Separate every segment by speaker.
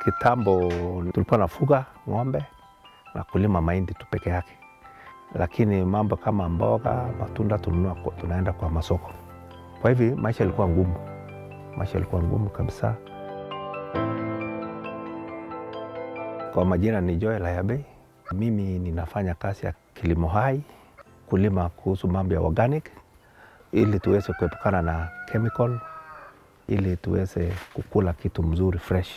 Speaker 1: Kitambo tulikuwa nafuga ng'ombe na kulima mahindi tu peke yake, lakini mambo kama mboga, matunda tununua, kwa- tunaenda kwa masoko. Kwa hivi maisha ilikuwa ngumu, maisha ilikuwa ngumu kabisa. Kwa majina ni Joel Ayabe. Mimi ninafanya kazi ya kilimo hai, kulima kuhusu mambo ya organic, ili tuweze kuepukana na chemical, ili tuweze kukula kitu mzuri fresh.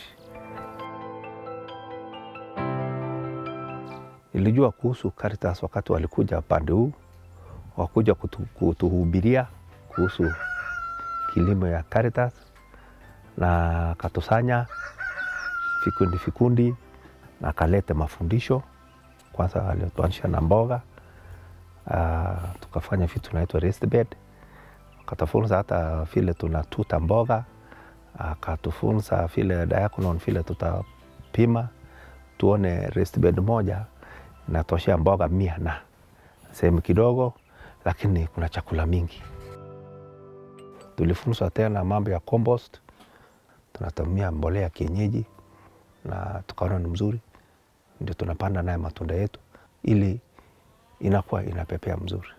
Speaker 1: Nilijua kuhusu Caritas wakati walikuja upande huu, wakuja kutu, kutuhubiria kuhusu kilimo ya Caritas na katusanya vikundi vikundi na kalete mafundisho. Kwanza alituanisha na mboga uh, tukafanya vitu tunaitwa raised bed, akatufunza hata vile tunatuta mboga, akatufunza vile diaconon vile tutapima tuone raised bed moja inatoshea mboga mia na sehemu kidogo, lakini kuna chakula mingi. Tulifunzwa tena mambo ya compost, tunatumia mbolea ya kienyeji na tukaona ni mzuri, ndio tunapanda naye matunda yetu ili inakuwa inapepea mzuri.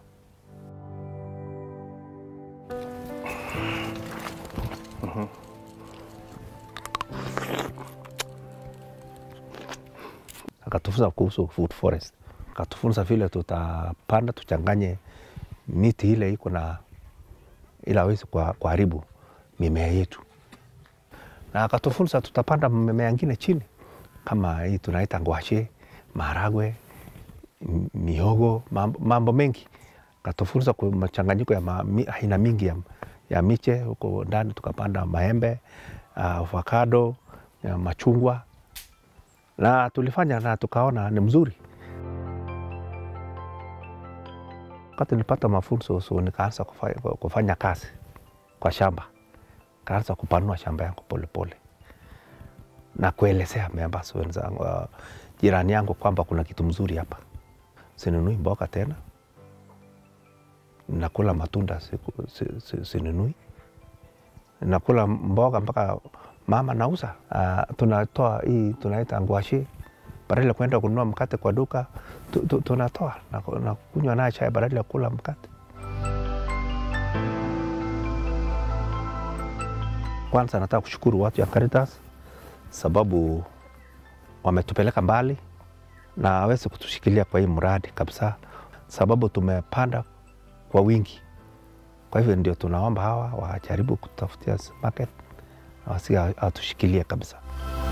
Speaker 1: Akatufunza kuhusu food forest, akatufunza vile tutapanda tuchanganye miti ile iko na ili awezi kuharibu mimea yetu, na akatufunza tutapanda mimea ingine chini kama hii tunaita ngwashe, maharagwe, m- mihogo, mambo, mambo mengi. Akatufunza kwa machanganyiko ya ma- mi- aina mingi ya, ya miche huko ndani, tukapanda maembe, uh, avocado, ya machungwa na tulifanya na tukaona ni mzuri. Wakati nilipata mafunzo so nikaanza kufanya, kufanya kazi kwa shamba, kaanza kupanua shamba yangu polepole na kuelezea members wenzangu, uh, jirani yangu kwamba kuna kitu mzuri hapa. Sinunui mboga tena, nakula matunda siku- si- si- sinunui, nakula mboga mpaka mama nauza. Uh, tunatoa hii tunaita ngwashi, badala ya kwenda kununua mkate kwa duka tu, tu, tunatoa na, na kunywa naye chai badala ya kula mkate. Kwanza nataka kushukuru watu ya Caritas sababu wametupeleka mbali na waweze kutushikilia kwa hii mradi kabisa, sababu tumepanda kwa wingi. Kwa hivyo ndio tunaomba hawa wajaribu kutafutia market na wasi atushikilie kabisa.